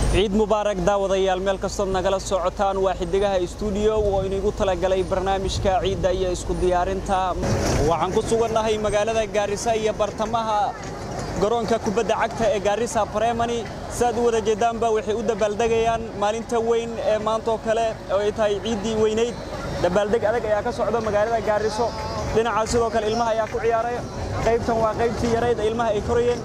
ciid mubaarak daawadayaal meel kastood nagala socotaan waa xidigaha stuudiyo oo inigu talagalay barnaamijka ciidda iyo isku diyaarinta waxaan ku sugannahay magaalada gaarisa iyo bartamaha garoonka kubadda cagta ee gaarisa bremani siaad u wada jeeddaanba waxay u dabaaldegayaan maalinta weyn ee maantaoo kale oo ay tahay ciiddii weynayd dabaaldeg adag ayaa ka socda magaalada gaariso dhinacaas sidoo kale ilmaha ayaa ku ciyaaray qaybtan waa qaybtii yarayd ee ilmaha ay korayeen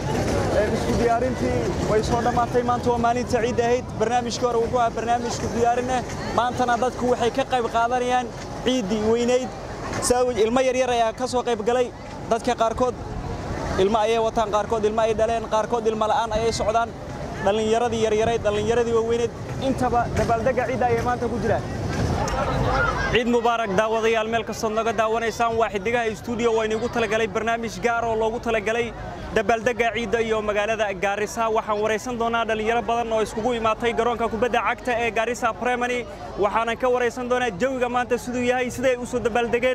isku diyaarintii way soo dhammaatay maanta waa maalinta ciidda ahayd barnaamijkii hore wuxuu ahaa barnaamijku diyaarineh maantana dadku waxay ka qayb qaadanayaan ciiddii weynayd ilmo yaryar ayaa ka soo qayb galay dadka qaarkood ilmo ayay wataan qaarkood ilmo ay dhaleen qaarkood ilmo la'aan ayay socdaan dhallinyaradii yaryarayd dhallinyaradii waaweyneed intaba dabaaldegga ciidda ayay maanta ku jiraan ciid mubaarak daawadayaal meel kastood naga daawanaysaan waa xidigaha stuudiyo waa inigu talagalay barnaamij gaar oo loogu talagalay dabaaldegga ciidda iyo magaalada gaarisa waxaan waraysan doonaa dhallinyaro badan oo iskugu imaatay garoonka kubadda cagta ee gaarisa bremani waxaanan ka waraysan doonaa jawiga maanta siduu yahay siday u soo dabaaldegeen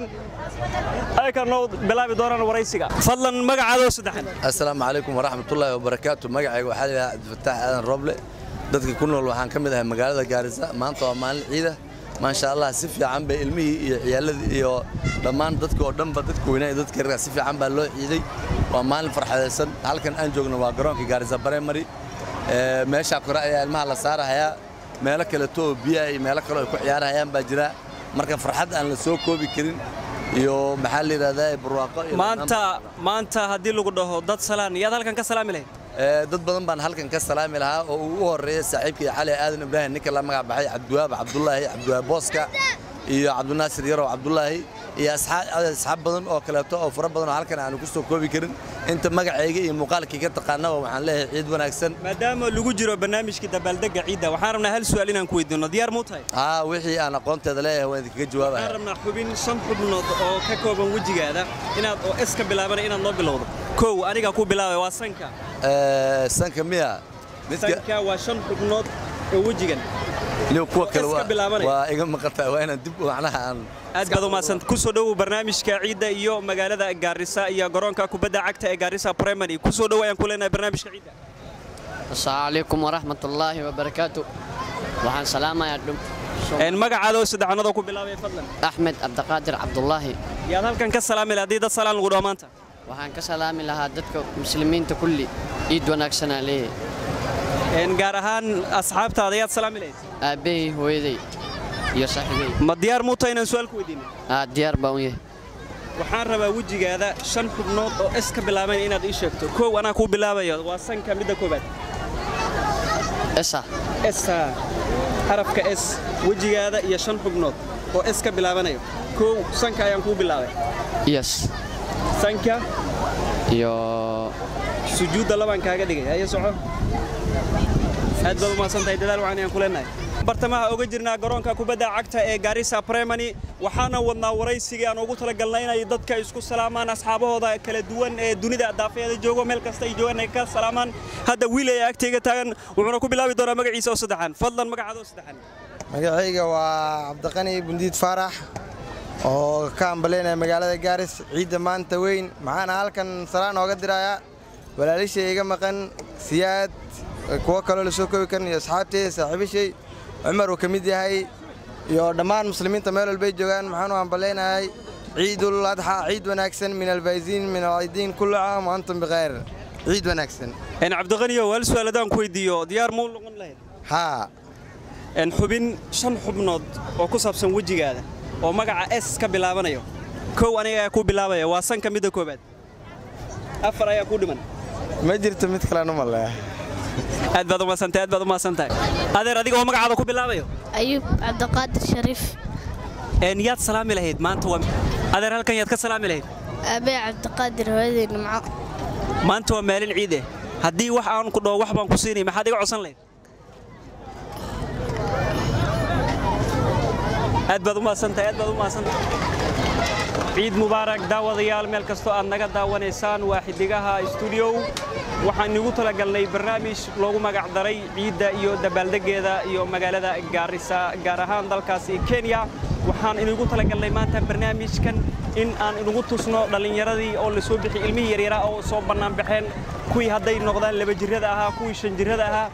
aykan noo bilaabi doonaan waraysiga fadlan magacaadoo saddexan assalaamu calaykum waraxmatullaahi wabarakaatu magacayga waxaa layidhaha cabdifataax aadan roble dadka ku nool waxaan ka mid ahay magaalada gaarisa maanta waa maalin ciida maasha allah si fiican bay ilmihii iyo ciyaaladii iyo dhammaan dadka oo dhanba dadka weynaa iyo dadka yargaa si fiican baa loo ciiday waa maalin farxadaysan halkan aan joogno waa garoonka gaarisa bremary meeshaa kore ayaa ilmaha la saarahayaa meelo kaleto oo biyaha iyo meelo kale ay ku ciyaarahayaan baa jira marka farxad aan la soo koobi karin iyo maxaa la yidhahdaa barwaaqo maanta maanta haddii lagu dhaho dad salaan yaad halkan ka salaami lahayd dad badan baan halkan ka salaami lahaa oo uu u horreeya saaxiibkii cali aadan ibraahim ninka la magac baxay cabdiwaab cabdulaahi cabdiwaab booska iyo cabdinaasir yarow cabdulaahi iyo asxaab badan oo kaleeto oo fara badan oo halkan aanu ku soo koobi karin inta magacayga iyo muuqaalkii ka taqaanaba waxaan leeyahay ciid wanaagsan maadaama lagu jiro barnaamijkii dabaaldegga ciidda waxaan rabnaa hal su'aal inaan ku weydiino diyaar muu tahay haa wixii aan aqoonteeda leeyahay waan idinkaga jawaabaya waxaan rabnaa xubin shan xubnood oo ka kooban wejigaada inaad oo iska bilaabana inaad noo bilowdo kow aniga ku bilaabay waa sanka sanka miya sanka waa shan xubnood oo wejigan kuwa kale iska bilaabanaya. waa iga maqantaa waa inaan dib macnaha aan aad baad umaadsant ku soo dhowow barnaamijka ciidda iyo magaalada gaarisa iyo garoonka kubadda cagta ee gaarisa bremary ku soo dhow ayaan ku leenahay barnaamijka ciidda asalaamu calaykum waraxmatullaahi wabarakaatu waxaan salaamayaa dhum Een, magacaada oo saddexanadoo ku bilaabaya fadlan axmed cabdiqaadir cabdulaahi yaad halkan ka salaami lahayd haddii dad salaan lagu dhaho maanta waxaan ka salaami lahaa dadka muslimiinta kulli ciid wanaagsanaa leeyahay Een, gaar ahaan asxaabtaada yaad salaami lahayd aabbahay hooyaday iyo saaxiibay ma diyaar muu tahay inaan su'aal ku weydiino aa diyaar baan u yahay waxaan rabaa wejigaada shan xubnood oo es ka bilaabayn inaad ii sheegto kow anaa kuu bilaabayo waa sanka midda koobaad esa esa xarafka s wejigaada iyo shan xubnood oo es ka bilaabanayo kow sanka ayaan kuu bilaabay yes sanka iyo sujuudda labaan kaaga dhigay haya soco aad baad u mahadsantahay dadaal waxaan ayaan ku leenahay bartamaha oga jirnaa garoonka kubadda cagta ee gaarisa bremani waxaana wadnaa waraysigii aan ugu talagalnay inay dadka isku salaamaan asxaabahooda kala duwan ee dunida daafeeda joogo meel kasta ay joogaan ay ka salaamaan hadda wiil ayaa agtayga taagan wuxuuna ku bilaabi doonaa magaciisa oo saddexan fadlan magacaada oo saddexan magacayga waa cabdiqani bundiid faarax oo ka ambaleynaya magaalada gaaris ciidda maanta weyn maxaana halkan salaan ooga dirayaa walaalishay iga maqan siyaad kuwo kaloo lasoo koobi karin iyo asxaabteyda saaxiibashay cumar uu ka mid yahay iyo dhammaan muslimiinta meel walbay joogaan maxaan u ambaleynahay ciidul adxa ciid wanaagsan min alfayziin min alciidiin kullu caam wa antum bikhayr ciid wanaagsan een cabdiqaniyow hal su'aal haddaan ku weydiiyo diyaar muu noqon lahayd haa een xubin shan xubnood oo ku saabsan wejigaada oo magaca s ka bilaabanayo kow aniga ayaa kuu bilaabaya waa sanka midda koobaad afar ayaa kuu dhiman ma jirto mid kalena maleeya aad baad umaasantahay aad baad umaasantahay adeer adiga oo magacaada ku bilaabayo ayuub cabdiqaadir shariif een yaad salaami lahayd maanta waa adeer halkan yaad ka salaami lahayd aabee cabdiqaadir hooyaday nimco maanta waa maalin ciid eh haddii wax aan ku dhaho wax baan ku siinay maxaad iga codsan lahayd aad baad umaasantahay aad baad umaasantahay ciid mubaarak daawadayaal meel kastoo aad naga daawanaysaan waa xidigaha stuudiyow waxaan igu talagalnay barnaamij loogu magac daray ciidda iyo dabaaldeggeeda iyo magaalada gaarisa gaar ahaan dalkaasi kenya waxaan inigu talagalnay maanta barnaamijkan in aan inugu tusno dhallinyaradii oo la soo bixiyey ilmihii yaryaraa oo soo bannaan baxeen kuwii hadday noqdaan laba jirrada ahaa kuwii shan jirrada ahaa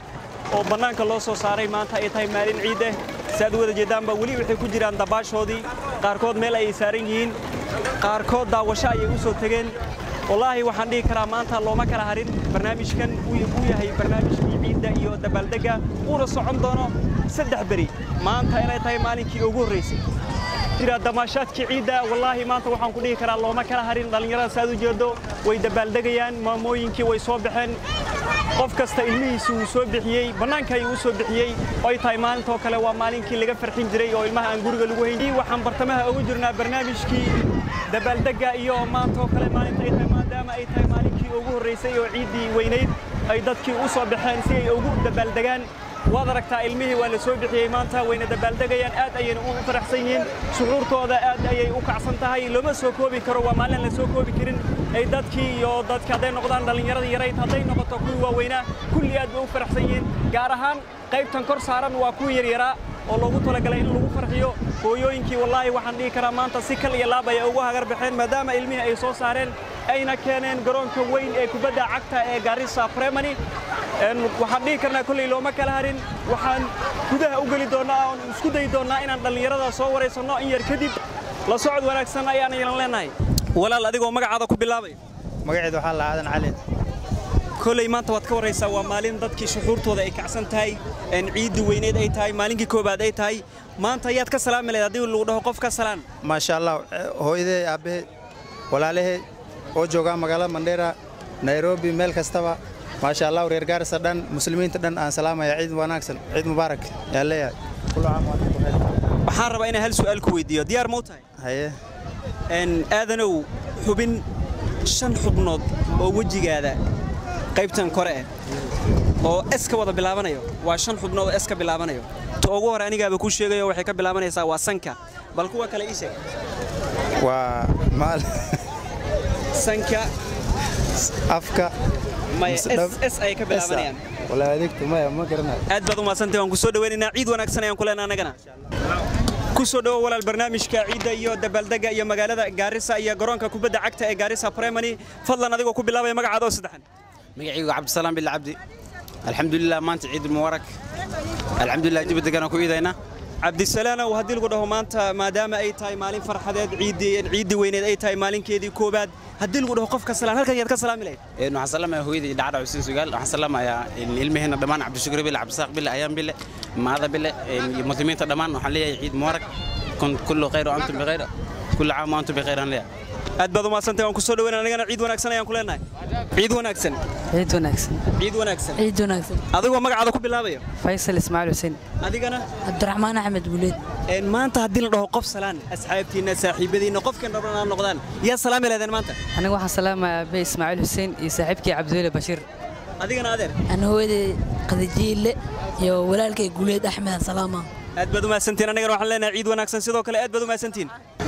oo bannaanka loo soo saaray maanta ay tahay maalin ciid ah saaad u wada jeedaanba weli waxay ku jiraan dabaashoodii qaarkood meel ayay saaran yihiin qaarkood daawasho ayay u soo tegeen wallaahi waxaan dhihi karaa maanta looma kala harin barnaamijkan uu yahay barnaamijkii ciidda iyo dabaaldegga uuna socon doono saddex beri maanta inay tahay maalinkii ugu horraysay jira damaashaadkii ciidda wallaahi maanta waxaan ku dhihi karaa looma kala harin dhallinyarada saaad u jeedo way dabaaldegayaan maamooyinkii way soo baxeen qof kasta ilmihiisi wuu soo bixiyey bannaanka ayuu u soo bixiyey oo ay tahay maalintoo kale waa maalinkii laga farxin jiray oo ilmaha aan guriga lagu hayn waxaan bartamaha ugu jirnaa barnaamijkii dabaaldegga iyo maantaoo kale maalinta ay tahay maadaama ay tahay maalinkii ugu horraysay oo ciiddii weynayd ay dadkii u soo baxeen si ay ugu dabaaldegaan waad aragtaa ilmihii waa la soo bixiyey maanta wayna dabaaldegayaan aad ayayna u faraxsan yihiin suxuurtooda aad ayay u kacsan tahay lama soo koobi karo waa maalin la soo koobi karin ay dadkii iyo dadka hadday noqdaan dhallinyarada yarayd hadday noqoto kuwii waaweynaa kulli aad bay u faraxsan yihiin gaar ahaan qaybtan kor saaran waa kuwii yaryaraa oo loogu talagalay in lagu farxiyo hooyooyinkii wallaahi waxaan dhihi karaa maanta si kal iyo laab ayay ugu hagar baxeen maadaama ilmihii ay soo saareen ayna keeneen garoonka weyn ee kubadda cagta ee Garissa Primary waxaan dhihi karnaa kolley looma kala harin waxaan gudaha u geli doonaa oo isku dayi doonaa inaan dhallinyarada soo waraysanno in yar kadib la socod wanaagsan ayaan ilan leenahay walaal adigoo magacaada ku bilaabay magaceedu waxaa la aadan cali kolley maanta waad ka waraysaa waa maalin dadkii shuxuurtooda ay kacsan tahay ciiddii weyneed ay tahay maalinkii koobaad ay tahay maanta ayaad ka salaami lahayd haddii lagu dhaho qof ka salaan maasha allah hooyadee aabbahe walaalahee oo joogaa magaalada mandheera nairobi meel kastaba maasha allah reer gaarisa dhan muslimiinta dhan aan salaamaya ciid wanaagsan ciid mubaarak yaan leeyahay waxaan rabaa inaan hal su'aal ku weydiiyo diyaar ma u tahay haye aadanow xubin shan xubnood oo wejigaada qaybtan kore ah oo es ka wada bilaabanayo waa shan xubnood oo es ka bilaabanayo ta ugu hore anigaaba kuu sheegayo waxay ka bilaabanaysaa waa sanka bal kuwa kale ii sheeg waa maal sanka afka maya es es ayay ka bilaabanayaan walaa adigtu maya ma garanayo aad baad u mahadsantahay waan ku soo dhawaynaynaa ciid wanaagsan ayaan ku leenahay annagana ku soo dhawo walaal barnaamijka ciidda iyo dabaaldegga iyo magaalada gaarisa iyo garoonka kubadda cagta ee gaarisa primary fadlan adigoo ku bilaabaya magacaada oo saddexan magacaygu cabdisalaam bil cabdi alxamdulilah maanta ciid mubaarak alxamdulilah dibadegana ku iidayna cabdisalaanow haddii lagu dhaho maanta maadaama ay tahay maalin farxadeed ciiddii ciiddii weyneed ay tahay maalinkeedii koobaad haddii lagu dhaho qofka salaan halkan yaad ka salaami lahayd waxaan salaamaya hooyadii dhacdha xuseen sugaal waxaan salaamayaa ilmaheenna dhammaan cabdishukur bile cabdisaaq bile ayaan bile maada bile iyo muslimiinta dhammaan waxaan leeyahay ciid mubaarak kullu khayr wa antum bikhayr kullu caam wa antum bikhayr aan leeyahay aad baad u mahadsantahay waan ku soo dhaweynaa anigana ciid wanaagsan ayaan ku leenahay ciid wanaagsan ciid wanaagsan ciid wanaagsan ciid wanaagsan adigoo magacaada ku bilaabaya faysal ismaaciil xuseen adigana cabdiraxmaan axmed guuleed maanta haddii la dhaho qof salaan asxaabtiinna saaxiibadiinna qofkan rabna aan noqdaan yaa salaami lahaydeen maanta aniga waxaan salaamayaa abe ismaaciil xuseen iyo saaxiibkii cabdiweli bashiir adigana adeer ana hooyaday qadajiile iyo walaalkay guuleed axmed salaama aad baad u mahadsantiin annagana waxaan leenahay ciid wanaagsan sidoo kale aad baad u mahadsantiin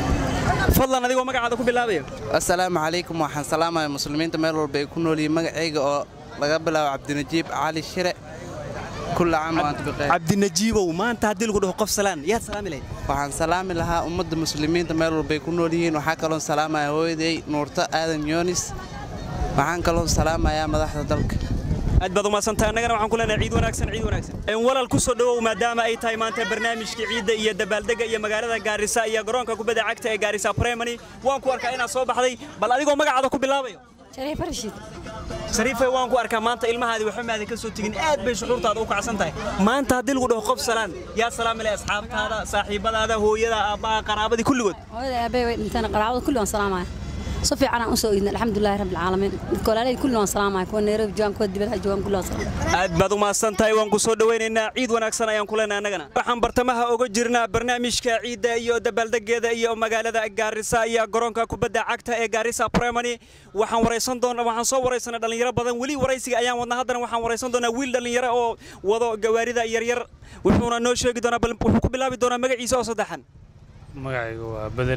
fadlan adigoo magacaada ku bilaabayo assalaamu calaykum waxaan salaamaya muslimiinta meel walba ay ku nool yihiin magacayga oo laga bilaabo cabdinajiib cali shire kulla caam wa antum bikhayr cabdinajiibow maanta haddii lagu dhaho qof salaan yaad salaami lahayd waxaan salaami lahaa ummadda muslimiinta meel walba ay ku nool yihiin waxaa kaloon salaamaya hooyaday nuurto aadan yoonis waxaan kaloon salaamayaa madaxda dalka aad baad u mahadsantahay annagana waxaan ku leenahay ciid wanaagsan ciid wanaagsan walaal ku soo dhawow maadaama ay tahay maanta barnaamijkii ciidda iyo dabaaldegga iyo magaalada gaarisa iyo garoonka kubadda cagta ee gaarisa primary waan ku arkaa inaad soo baxday bal adigoo magacaada ku bilaabayo shariif rashiid shariifay waan ku arkaa maanta ilmahaadii waxba maadan ka soo tegin aad bay shucuurtaada u kacsan tahay maanta haddii lagu dhaho qof salaan yaa salaami leh asxaabtaada saaxiibadaada hooyada aabbaha qaraabadii kulligood hooyada aabbahay way dhinteen qaraabada kulli waan salaamaya si fiican aan u soo iidnay alxamdulillahi rabbil caalamiin dadka walaalay kulli waan salaamaya kuwa nairobi joogan kuwa dibadda joogan kulli waan salaamaya aad baad u mahadsan tahay waan ku soo dhawaynaynaa ciid wanaagsan ayaan ku leenahay annagana waxaan bartamaha uga jirnaa barnaamijka ciidda iyo dabaaldeggeeda iyo magaalada gaarisa iyo garoonka kubadda cagta ee gaarisa primary waxaan waraysan doonaa waxaan soo waraysanay dhallinyaro badan weli waraysiga ayaan wadnaa haddana waxaan waraysan doonaa wiil dhallinyaro oo wado gawaarida yaryar wuxuuna noo sheegi doonaa bal wuxuu ku bilaabi doonaa magaciisa oo saddexan magacaygu waa beder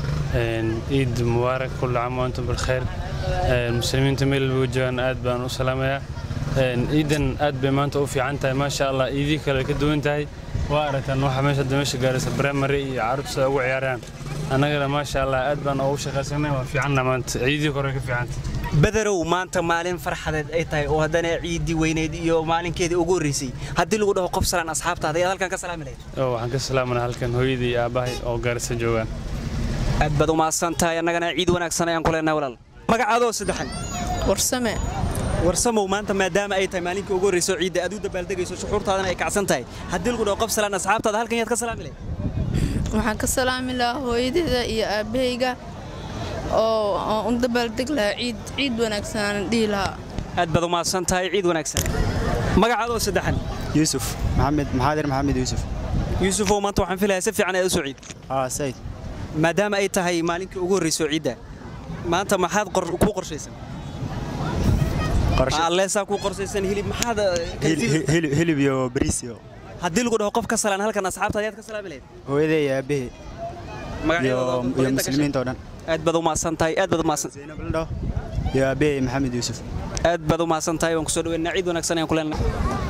ciid mubaarak kullu caam wa antum bilkhayr muslimiinta meel walba joogaan aad baan u salaamayaa ciidan aad bay maanta u fiican tahay maasha allah iidii kale ka duwan tahay waa aragtaan waxa meesha hadda meesha gaaraysa primary iyo carruurta ugu ciyaarayaan annagana maasha allah aad baan ugu shaqaysanay waa fiicanna maanta ciidii kore ka fiicanta badarow maanta maalin farxadeed ay tahay oo haddana ciiddii weyneyd iyo maalinkeedii ugu horreysay haddii lagu dhaho qof salaan asxaabtaada ayaad halkan ka salaami lahayd oo waxaan ka salaamanaa halkan hooyadii iyo aabbahay oo gaarisa joogaan aad baad u mahadsan tahay annagana ciid wanaagsan ayaan ku leenahay walaal magacaadoo saddexan warsame warsamow maanta maadaama ay tahay maalinkii ugu horreysay oo ciidda aad u dabaaldegayso shucuurtaadana ay kacsan tahay haddii lagu dhaho qof salaan asxaabtaada halkan yaad ka salaami lahayd waxaan ka salaami lahaa hooyadeeda iyo aabbahayga oo aan u dabaaldeg lahaa ciid ciid wanaagsan aan dhihi lahaa aad baad u mahadsan tahay ciid wanaagsan magacaadoo saddexan yuusuf maxamed maxaadir maxamed yuusuf yuusufow maanta waxaan filayaa si fiican ayaad u soo ciid aa sayid maadaama ay tahay maalinkii ugu horreysay oo ciidda maanta maxaad qor- ku qorshaysan alleesaa ku qorshaysan hilib maxaad hilib iyo bariis iyo haddii lagu dhaho qof ka salaan halkan asxaabtaada ayaad ka salaami lahayd hooyaday iyo aabbahay iyo magacyadooda iyo inta ka muslimiinta oo dhan aad baad u mahadsan tahay aad baad u mahadsan iyo aabbahay maxamed yuusuf aad baad u mahadsan tahay waan kusoo dhaweynaa ciid wanaagsan ayaan ku leenahay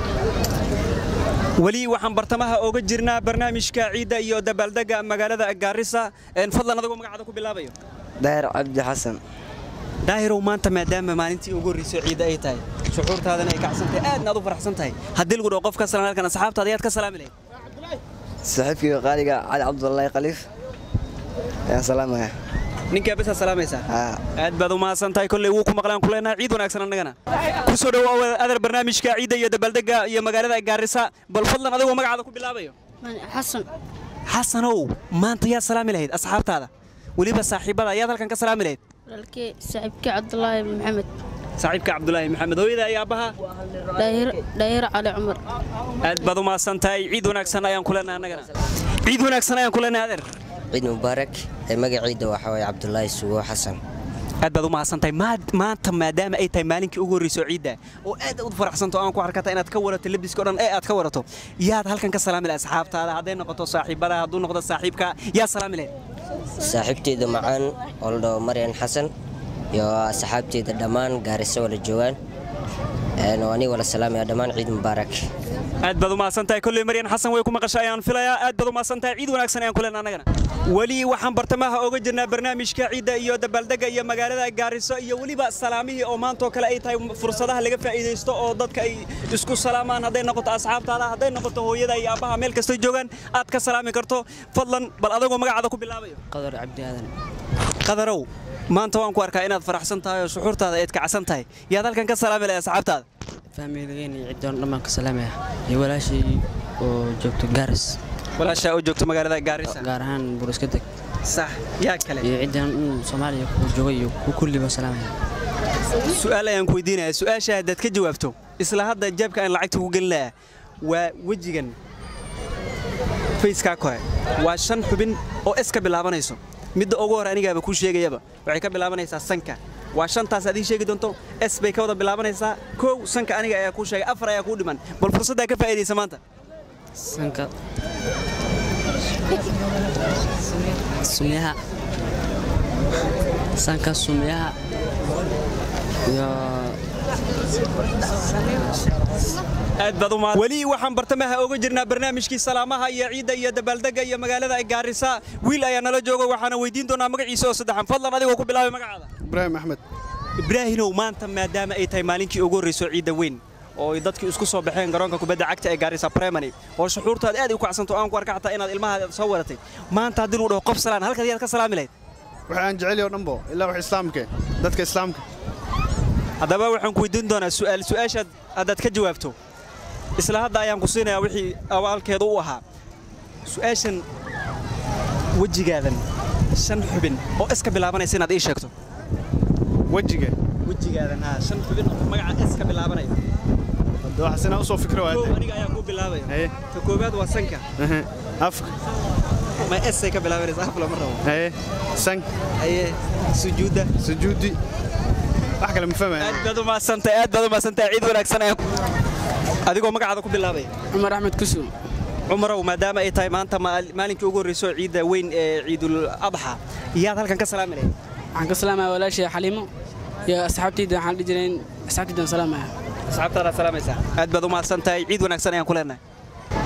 weli waxaan bartamaha oga jirnaa barnaamijka ciidda iyo dabaaldega magaalada gaarisa Een, fadlan adagoo magacaada ku bilaabayo daahir cabdi xasan daahirow maanta maadaama maalintii ugu horreysay ciidda ay tahay shucuurtaadana ay kacsan tahay aadna aad u faraxsan tahay haddii lagu dhaho qof ka salaan halkan asxaabtaada ayaad ka salaami lahayd saaxiibkayga qaaliga cali cabdullaahi khaliif ayaan salaamaya ninkaa besaa salaamaysaa aad baad u mahadsan tahay kolley wuu ku maqlaan ku leenahay ciid wanaagsan annagana ku soo dhawaawa adar barnaamijka ciidda iyo dabaaldega iyo magaalada gaarisa bal fadlan adigoo magacaada ku bilaabayo xasan xasanow maanta yaad salaami lahayd asxaabtaada weliba saaxiibada ayaad halkan ka salaami lahayd walaalkey saaxiibkii cabdulaahi maxamed saaxiibka cabdulaahi maxamed hooyada iyo aabbaha dhaahir cali cumar aad baad u mahadsan tahay ciid wanaagsan ayaan ku leenahay annagana ciid wanaagsan ayaan ku leenahay adeer ciid mubaarak ee magaciida waxaa waye cabdulaahi sugo xasan aad baad u mahadsan tahay Maad- maanta maadaama ay tahay maalinkii ugu horreysay oo ciidda oo aad u faraxsanto aan ku arkata inaad ka warato labiska oo dhan ee aad ka warato yaad halkan ka salaami lahayd asxaabtaada hadday noqoto saaxiibada hadduu noqdo saaxiibka yaa salaami lahayd saaxiibteyda macaan oo la dhaho maryan xasan iyo asxaabteyda dhammaan gaariso wala joogaan een, oo aniga wala salaamaya dhammaan ciid mubaarak aad baad u mahadsan tahay kolley maryan xasan way ku maqashay ayaan filayaa aad baad u mahadsan tahay ciid wanaagsan ayaan ku leenahay annagana weli waxaan bartamaha oga jirnaa barnaamijka ciidda iyo dabaaldega iyo magaalada gaariso iyo weliba salaamihii oo maantoo kale ay tahay fursadaha laga faa'iidaysto oo dadka ay isku salaamaan hadday noqoto asxaabtaada hadday noqoto hooyada iyo aabbaha meel kastoo joogaan aad ka salaami karto fadlan bal adagoo magacaada ku bilaabayo qadar cabdi aadan qadarow maanta waan ku arkaa inaad faraxsan tahay oo shuxuurtaada aad kacsan tahay yaad halkan ka salaami lahay asxaabtaada fahmiyadageen iyo ciddoon dhammaan ka salaamaya iyo walaashii oo joogto gaaris walaashaa oo joogto magaalada gaarisa gaar ahaan buruska deg sax yaa kale iyo ciddan in soomaaliya ku jooga iyo ku kulliba salaamaya su'aal ayaan ku weydiinayaa su'aasha haddaad ka jawaabto isla hadda jeebka aan lacagta ku gelin lahaa waa wejigan fayskaa kore waa shan xubin oo es ka bilaabanayso midda ugu hore anigaaba kuu sheegayaba waxay ka bilaabanaysaa sanka waa shantaas aad ii sheegi doonto es bay ka wada bilaabanaysaa kow sanka aniga ayaa kuu sheegay afar ayaa kuu dhiman bal fursaddaa ka faa'iidaysa maanta sanka sumyaha sanka sumyaha iyo aad baad u mahad weli waxaan bartamaha oga jirnaa barnaamijkii salaamaha iyo ciidda iyo dabaaldega iyo magaalada gaarisa wiil ayaa nala jooga waxaana weydiin doonaa magaciisa oo saddexan fadlan adigoo ku bilaabay magacaada ibraahim axmed ibraahinow maanta maadaama ay tahay maalinkii ugu horreysay oo ciidda weyn oo ay dadkii isku soo baxeen garoonka kubadda cagta ee gaarisa primary oo shuxuurtaad aad u kacsanto aan ku arka xataa inaad ilmaha soo waratay maanta haddii lagu dhaho qof salaan halkaad yaad ka salaami lahayd waxa aan jecel oo dhanbo ilaa wax islaamka dadka islaamka haddaba waxaan ku weydiin doonaa su'aal su'aashaad haddaad ka jawaabto isla hadda ayaan ku siinayaa wixii awaalkeedu u ahaa su'aashan wejigaadan shan xubin oo iska bilaabanaysa inaad ii sheegto wejiga wejigaadan haa shan xubin oo magaca iska bilaabanaya hadda waxaas inaan usoo fikro Kow, waad aniga ayaa ku bilaabaya ka koowaad waa sanka afka ma esay ka bilaabanaysa af lama rabo haye sank haye sujuudda sujuudi wax kale ma fahmaya aad baad u mahadsantahay aad baad u mahadsantahay ciid wanaagsan ayaan adigoo magacaada ku bilaabaya cumar axmed kusum cumarow maadaama ay tahay maanta maal- maalinkii ugu horreysay oo ciidda weyn ee ciidul adxa yaad halkan ka salaami lahayd waxaan ka salaamaya walaashay xaliimo iyo asxaabtayda waxaan dhihi jiray asxaabtaydan salaamaya asxaabtaadaad salaamaysaa aad baad u mahadsan tahay ciid wanaagsan ayaan ku leenahay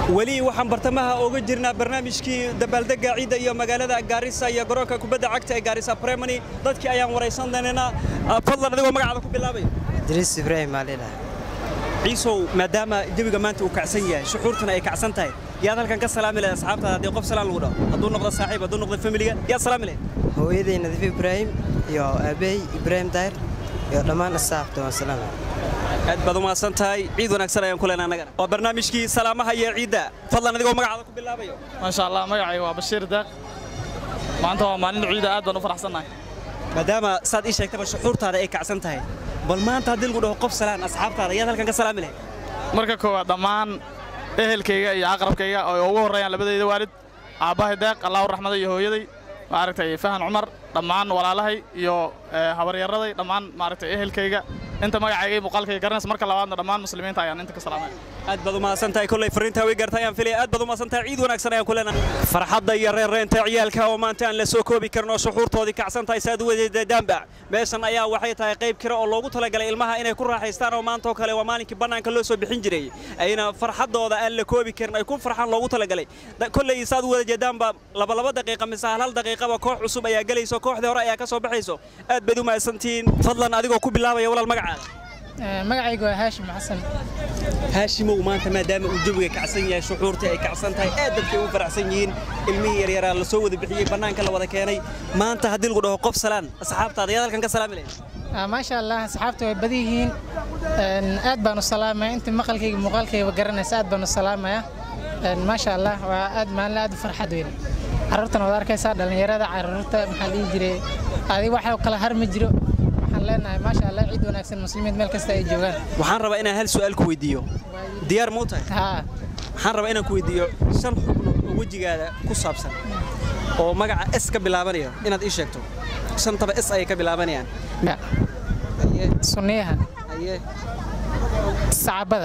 weli waxaan bartamaha ooga jirnaa barnaamijkii dabaaldega ciidda iyo magaalada gaarisa iyo garoonka kubadda cagta ee gaarisa bremony dadkii ayaan waraysan doonaynaa fadlan adigoo magacaada ku bilaabay idriis ibraahim aalila ciisow maadaama jawiga maanta uu kacsan yahay shuxuurtuna ay kacsan tahay yaad halkan ka salaami lahayd asxaabtaada haddii qof salaan lagu dhaho hadduu noqdo saaxiib hadduu noqdo familiga yaad salaami lahayd hooyaday nadiif ibraahim iyo aabbahay ibraahim daahir iyo dhammaan asxaabta waan salaamay aad baad u mahadsan tahay ciid wanaagsan ayaan ku leenaa annagana waa barnaamijkii salaamaha iyo ciidda fadlan adigoo magacaada ku bilaabayo maasha allah magacayga waa bashiir daaq maanta waa maalin ciida aad baan u faraxsannahay maadaama saad ii sheegtaba shuxuurtaada ay kacsan tahay bal maanta haddii lagu dhaho qof salaan asxaabtaada yaad halkan ka salaami lahayd marka koowaad dhammaan ehelkayga iyo aqrabkayga oo ugu horreeyaan labadayda waalid aabbahay deeq allahu raxmada iyo hooyaday maaragtay fahan cumar dhammaan walaalahay iyo habaryaraday dhammaan maaragtay ehelkayga inta magacayga iyo muuqaalkayga garanaysa marka labaadna dhammaan muslimiinta ayaan inta ka salaamaya aad baad u mahadsan tahay kolley fariintaa way gartay ayaan filaya aad baad u mahadsan tahay ciid wanaagsan ayaan ku leenahay farxadda iyo reerreenta ciyaalka oo maanta aan la soo koobi karno shuxuurtoodii kacsan tahay saad u wadeedadaanba meeshan ayaa waxay tahay qayb kira oo loogu talagalay ilmaha inay ku raaxaystaan oo maanta oo kale waa maalinkii bannaanka loo soo bixin jiray ayna farxaddooda aan la koobi karin ay ku farxaan loogu talagalay kolley saad u wada jeedaanba labalaba daqiiqa mise hal hal daqiiqaba koox cusub ayaa gelayso kooxdii hore ayaa ka soo baxayso aad bayd u mahadsantihiin fadlan adigoo ku bilaabaya walaal magacaada magacaygu waa haashim xasan haashimow maanta maadaama uu jawiga kacsan yahay shuxuurtii ay kacsan tahay aad dadkay u faraxsan yihiin ilmihii yaryaraa la soo wada bixiyey bannaanka la wada keenay maanta haddii lagu dhaho qof salaan asxaabtaada yaad halkan ka salaami lahayd maasha allah asxaabta way badan yihiin aad baan u salaamaya inta maqalkayga muuqaalkayga garanaysa aad baan u salaamaya maasha allah waa aad maalin aad u farxad weyn carruurtan waad arkaysaa dhallinyarada carruurta maxaa dhihi jiray adi wax kala har ma jiro waxaan leenahay maasha allah ciid wanaagsan muslimiin meel kasta ay joogaan waxaan rabaa inaan hal su'aal ku weydiiyo diyaar muu tahay waxaan rabaa inaan ku weydiiyo shan xubnood oo wejigaada ku saabsan oo magaca s ka bilaabanaya inaad ii sheegto shantaba s ayay ka bilaabanayaan sunniyaha sacabada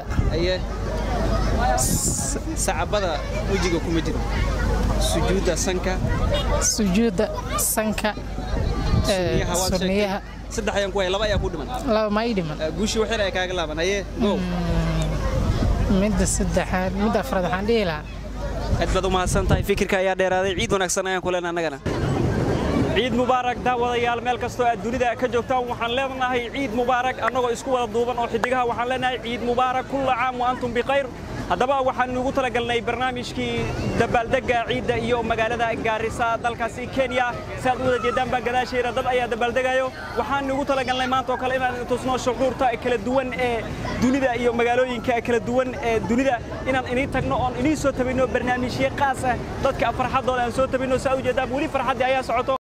sacabada wejiga kuma jiro sujuudda sanka sujuudda sanka sunniyaha saddex ayaan ku hay laba ayaa ku dhiman laba ma ii dhiman guushii waxyar ay kaaga laaban haye go midda saddexaad midda afraad waxaan dhihi lahaa aad baad u mahadsan tahay fikirka ayaa dheeraaday ciid wanaagsan ayaan ku leenahay annagana ciid mubaarak daawadayaal meel kastoo aad dunida ka joogtaan waxaan leenahay ciid mubaarak annagoo isku wada duuban oo xidigaha waxaan leenahay ciid mubaarak kulla caam wa antum bikhayr haddaba waxaan ugu talagalnay barnaamijkii dabaaldega ciidda iyo magaalada gaarisa dalkaasi kenya si aad u wada jeedaan baa gadaasheeda dad ayaa dabaaldegayo waxaan ugu talagalnay maanta oo kale inaan tusno shucuurta kala duwan ee dunida iyo magaalooyinka kala duwan ee dunida inaan inii tagno oon inii soo tabino barnaamijyo qaas ah dadka farxaddooda aan soo tabino si aad u jeedaan weli farxaddii ayaa socoto